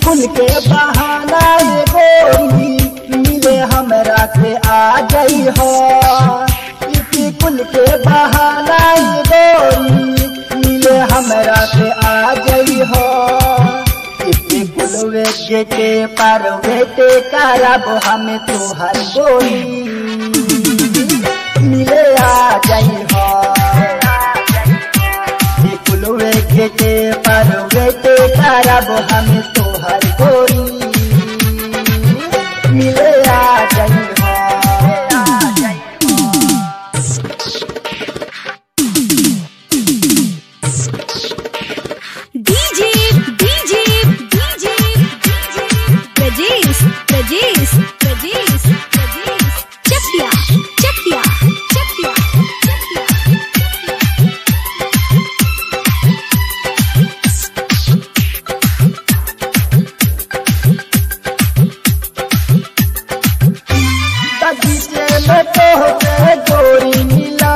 school के बहाना ये गोरी मिले हमरा से आ गई हो स्कूल के बहाना ये गोरी मिले हमरा से आ गई हो स्कूल गेटे पर बेटे करब हम तुहर गोरी मिले आ गई हो फुलवे गेटे पर बेटे करब हम तोहर गोरी मिले आ गई हो DJ DJ DJ DJ Prajesh Prajesh Prajesh Prajesh Chakiya Chakiya Chakiya बगीचे में तोहके गोरी मिला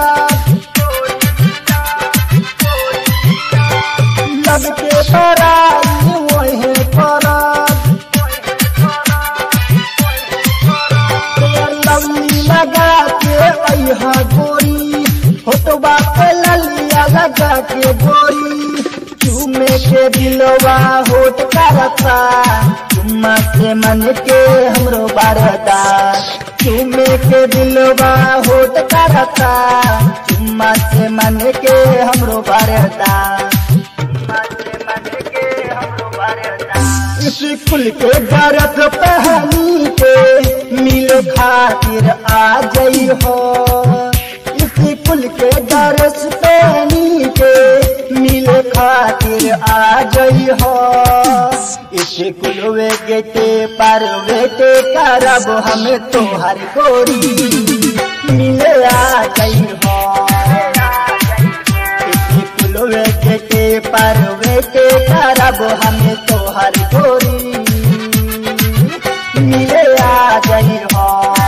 लब के पराई वही पराग लवली लगा के अहा गोरी होटवा पे ललिया लगा के गोरी चूमे के दिलवा होट करता चुम्मा से मन के हमरो बारदा चूमे के दिलवा होट करता चुम्मा से मन के हमरो बारदा चुम्मा से मन के हमरो बारदा स्कूल के गरत पहनी के मिल खातिर आ गई हो स्कूल के दरस पहनी के मिल खातिर आ गई हो स्कूल गेटे पर बेटे करब हम तोहर गोरी मिले आ गई हो फुलवे गेटे पर बेटे करब हम तोहर गोरी मिले आ गई हो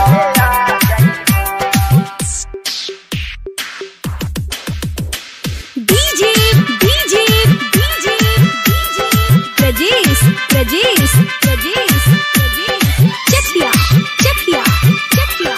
DJ DJ DJ DJ Prajesh Prajesh Prajesh Prajesh Chakiya Chakiya Chakiya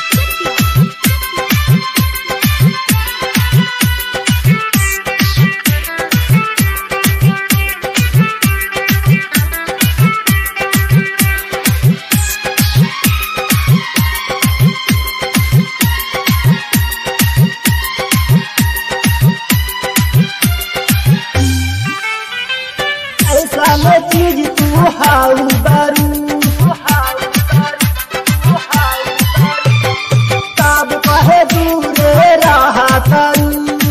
ऐसा में चीज तू हाउ बारू तब कहे दूरे रहा करू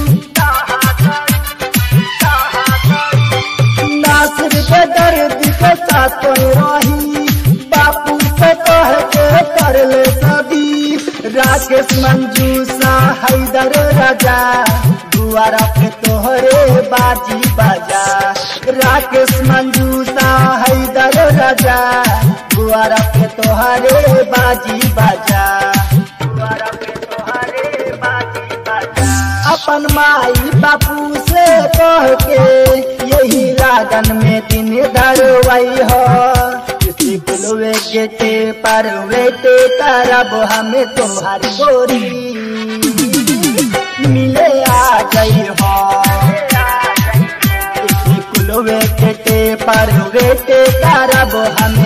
नासिर के दर्द के साथ रही बापू से कह के कर ले सभी राकेश मंजूसा हैदर राजा दुआरा पे तोहरे बाजी बाजा राकेश मंजूसा हैदर राजा दुआरा पे तोहरे बाजी बाजा दुआरा पे तोहरे बाजी बाजा अपन माई बापू से कह के यही रागन में दिन धरवाई हो किसी बुलवे गेटे पर वेटे करब हमें तुम्हारी गोरी मिले आ गई हो किसी बुलवे गेटे पर वेटे करब हमें